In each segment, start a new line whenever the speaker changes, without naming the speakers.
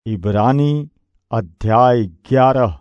इब्रानी अध्याय ग्यारह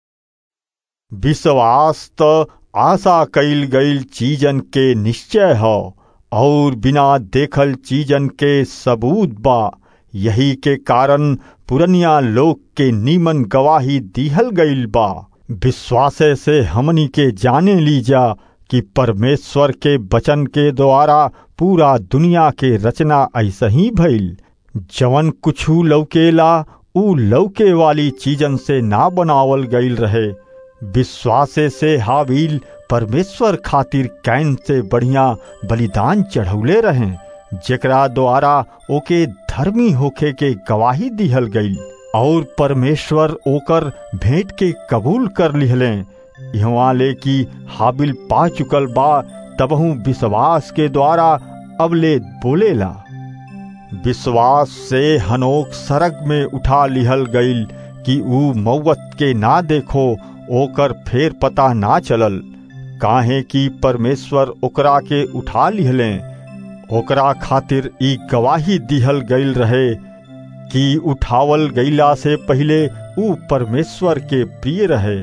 विश्वास त आशा कईल गईल चीजन के निश्चय ह और बिना देखल चीजन के सबूत बा यही के कारण पुरनिया लोग के नीमन गवाही दिहल गईल बा विश्वासे से हमनी के जाने लीजा कि परमेश्वर के वचन के द्वारा पूरा दुनिया के रचना ऐसा ही भइल जवन कुछू लौकेला ऊ लौके वाली चीजन से ना बनावल गईल रहे विश्वासे से हाबिल परमेश्वर खातिर कैन से बढ़िया बलिदान चढ़ौले रहे जेकरा द्वारा ओके धर्मी होखे के गवाही दिहल गईल और परमेश्वर ओकर भेंट के कबूल कर लिहले यहाँ ले कि हाबिल पा चुकल बा तबहू विश्वास के द्वारा अबले बोलेला विश्वास से हनोक सरग में उठा लिहल गईल कि ऊ मौत के ना देखो ओकर फेर पता ना चलल काहे कि परमेश्वर ओकरा के उठा लिहले ओकरा खातिर ई गवाही दिहल गईल रहे कि उठावल गईला से पहले ऊ परमेश्वर के प्रिय रहे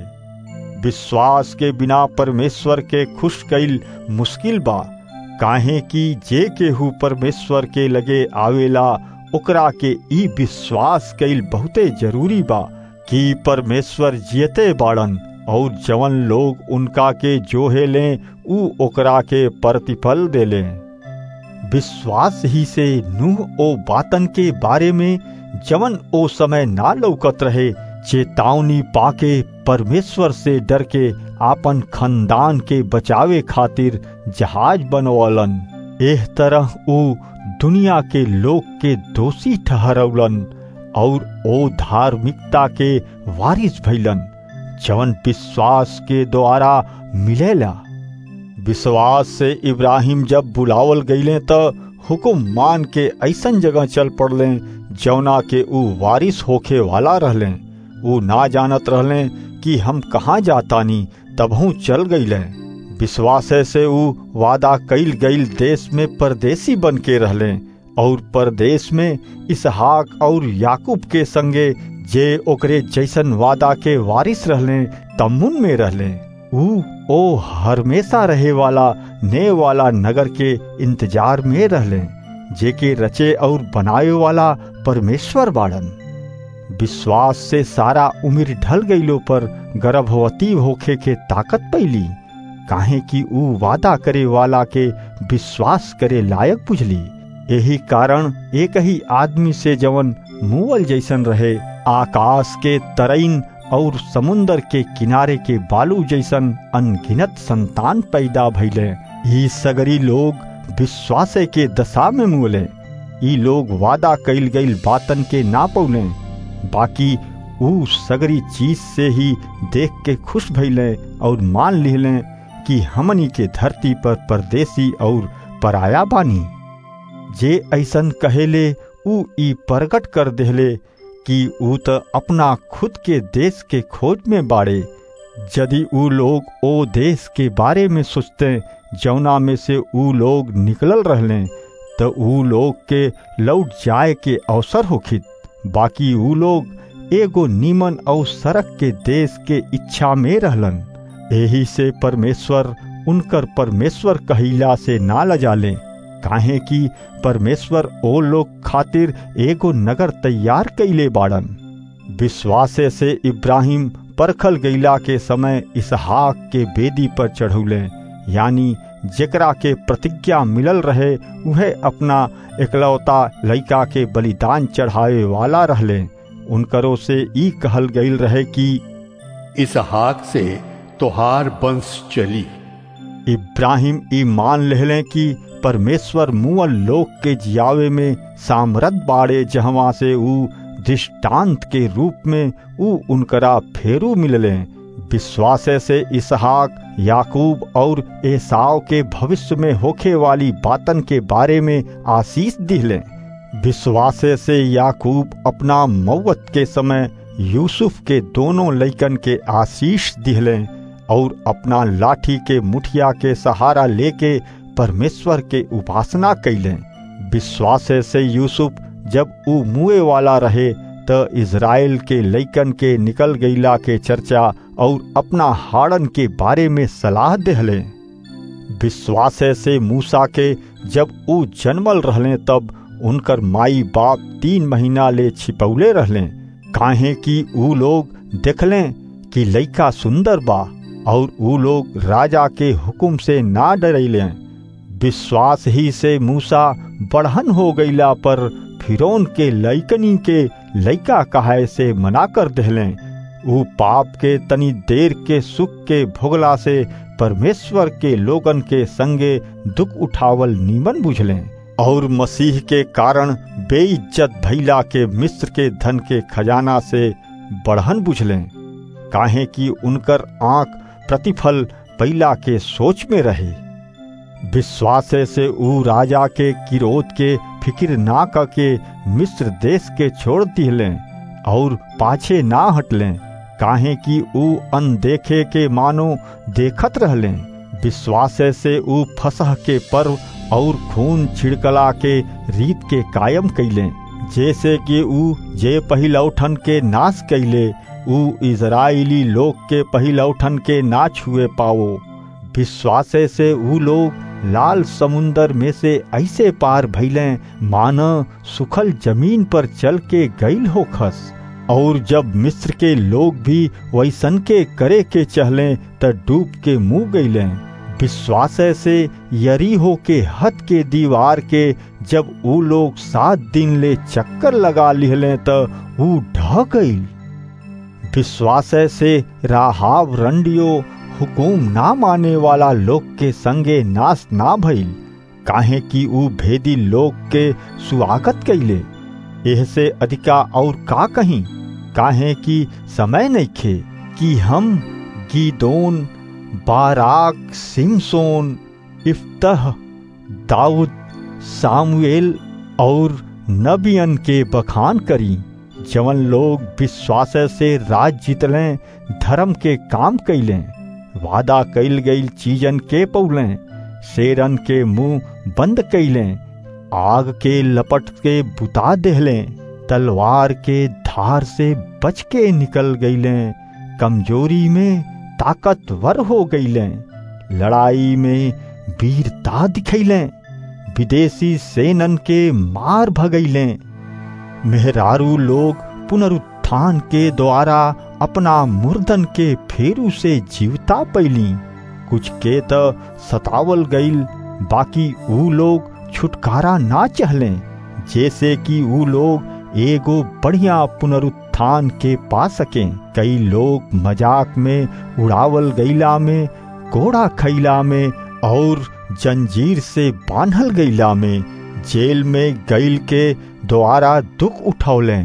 विश्वास के बिना परमेश्वर के खुश कईल मुश्किल बा काहे कि जे केहू परमेश्वर के लगे आवेला ओकरा के ई विश्वास कईल बहुते जरूरी बा कि परमेश्वर जियते बाड़न और जवन लोग उनका के जोहे लें ऊ ओकरा के प्रतिफल दे लें विश्वास ही से नूह ओ बातन के बारे में जवन ओ समय ना लौकत रहे चेतावनी पाके परमेश्वर से डर के आपन खानदान के बचावे खातिर जहाज बनवलन एह तरह ऊ दुनिया के लोग के दोषी ठहरौलन और ओ धार्मिकता के वारिस भैलन जवन विश्वास के द्वारा मिलेला विश्वास से इब्राहिम जब बुलावल गईले त हुकुम मान के ऐसन जगह चल पड़ले जौना के ऊ वारिस होखे वाला रहले ऊ ना जानत रहले कि हम कहाँ जातानी तबहू चल गईले विश्वास से ऊ वादा कईल गईल देश में परदेसी बन के रहले और परदेश में इसहाक और याकूब के संगे जे ओकरे जैसन वादा के वारिस रहले तमुन में रहले ऊ ओ हमेशा रहे वाला ने वाला नगर के इंतजार में रहले जे के रचे और बनाए वाला परमेश्वर बाड़न विश्वास से सारा उम्र ढल गईलो पर गर्भवती होखे के ताकत पैली काहे कि ऊ वादा करे वाला के विश्वास करे लायक बुझली यही कारण एक ही आदमी से जवन मुअल जैसन रहे आकाश के तरईन और समुन्दर के किनारे के बालू जैसन अनगिनत संतान पैदा भइले ई सगरी लोग विश्वासे के दशा में मुले ई लोग वादा कईल गईल बातन के ना पौले बाकी ऊ सगरी चीज से ही देख के खुश भइले और मान लिहले कि हमनी के धरती पर परदेसी और पराया बानी जे ऐसन कहेले ऊ ई प्रकट कर देहले कि ऊ त अपना खुद के देश के खोज में बाड़े यदि ऊ लोग ओ देश के बारे में सोचते जौना में से ऊ लोग निकलल रहले तो ऊ लोग के लौट जाए के अवसर होखित बाकी ऊ लोग एगो नीमन और सड़क के देश के इच्छा में रहलन यही से परमेश्वर उनकर परमेश्वर कहिला से ना लजाले काहे कि परमेश्वर ओ लोग खातिर एगो नगर तैयार कैले बाड़न विश्वासे से इब्राहिम परखल गईला के समय इसहाक के बेदी पर चढ़ौले यानी जेकरा के प्रतिज्ञा मिलल रहे वह अपना एकलौता लड़का के बलिदान चढ़ावे वाला रहले उनकरो से ई कहल गईल रहे कि
इसहाक से तोहार वंश चली
इब्राहिम ई मान लेहले कि परमेश्वर मुअल लोक के जियावे में सामरत बाड़े जहवा से ऊ दृष्टांत के रूप में ऊ उनकरा फेरू मिलले विश्वासे से इसहाक याकूब और एसाव के भविष्य में होखे वाली बातन के बारे में आशीष दिहले विश्वासे से याकूब अपना मौत के समय यूसुफ के दोनों लैकन के आशीष दिहले और अपना लाठी के मुठिया के सहारा लेके परमेश्वर के उपासना कैले विश्वास से यूसुफ जब ऊ मुए वाला रहे त इज़राइल के लइकन के निकल गईला के चर्चा और अपना हाड़न के बारे में सलाह देहले विश्वास से मूसा के जब ऊ जन्मल रहले तब उनकर माई बाप तीन महीना ले छिपौले रहले काहे कि ऊ लोग देखले कि लइका सुंदर बा और ऊ लोग राजा के हुक्म से ना डरैले विश्वास ही से मूसा बढ़न हो गईला पर फिरौन के लइकनी के लइका कहाय से मना कर देहले ऊ पाप के तनी देर के सुख के भोगला से परमेश्वर के लोगन के संगे दुख उठावल नीमन बुझले और मसीह के कारण बेइज्जत भैला के मिस्र के धन के खजाना से बढ़न बुझले काहे कि उनकर आंख प्रतिफल पैला के सोच में रहे विश्वास से ऊ राजा के किरोध के फिक्र ना करके मिस्र देश के छोड़ दिले और पाछे ना हटले काहे कि ऊ अनदेखे के मानो देखत रहले विश्वास से ऊ फसह के पर्व और खून छिड़कला के रीत के कायम कैले जैसे कि ऊ जे पहिलौठन के नाश कैले ऊ इजराइली लोग के पहिलौठन के ना छुए पाओ विश्वास से ऊ लोग लाल समुन्दर में से ऐसे पार भैले मान सुखल जमीन पर चल के गईल हो खस और जब मिस्र के लोग भी वैसन के करे के चहले त डूब के मुंह गईले विश्वास से यरीहो के हद के दीवार के जब ऊ लोग सात दिन ले चक्कर लगा लिहले त ऊ ढह गईल विश्वास से राहाव रंडियो हुकुम ना माने वाला लोग के संगे नाश ना भइल काहे कि ऊ भेदी लोग के स्वागत कैले एह से अधिका और का कहीं काहे कि समय नहीं खे कि हम गीदोन बाराक सिमसोन इफ्तह दाऊद सामुएल और नबियन के बखान करी जवन लोग विश्वास से राज जीतले धर्म के काम कैले वादा कैल गई चीजन के पौले शेरन के मुंह बंद कैले आग के लपट के बुता देहले तलवार के धार से बच के निकल गईले कमजोरी में ताकतवर हो गईले लड़ाई में वीरता दिखैले विदेशी सेनन के मार भगैले मेहरारू लोग पुनरुत्थान के द्वारा अपना मुर्दन के फेरू से जीवता पैली कुछ के त सतावल गईल बाकी ऊ लोग छुटकारा ना चहले जैसे कि ऊ लोग एगो बढ़िया पुनरुत्थान के पा सके कई लोग मजाक में उड़ावल गईला में कोड़ा खैला में और जंजीर से बांधल गईला में जेल में गईल के द्वारा दुख उठौले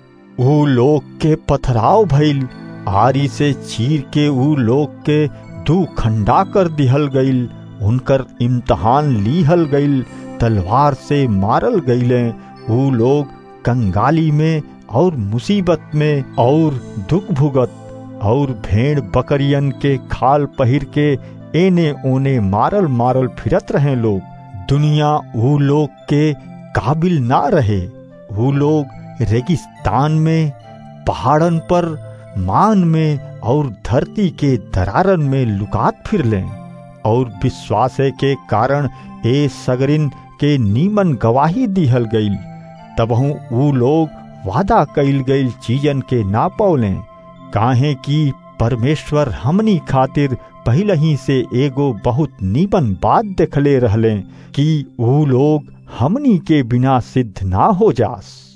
ऊ लोग के पथराव भइल आरी से चीर के ऊ लोग के दू खंडा कर दिहल गईल उनकर इम्तहान लीहल गईल तलवार से मारल गईले ऊ लोग कंगाली में और मुसीबत में और दुख भुगत और भेड़ बकरियन के खाल पहिर के एने ओने मारल मारल फिरत रहे लोग दुनिया ऊ लोग के काबिल ना रहे ऊ लोग रेगिस्तान में पहाड़न पर मान में और धरती के दरारन में लुकात फिर लें और विश्वास के कारण ए सगरिन के नीमन गवाही दिहल गईल तबहू ऊ लोग वादा कईल गईल चीजन के ना पौलें काहे कि परमेश्वर हमनी खातिर पहले ही से एगो बहुत नीमन बात देखले रहले कि ऊ लोग हमनी के बिना सिद्ध ना हो जास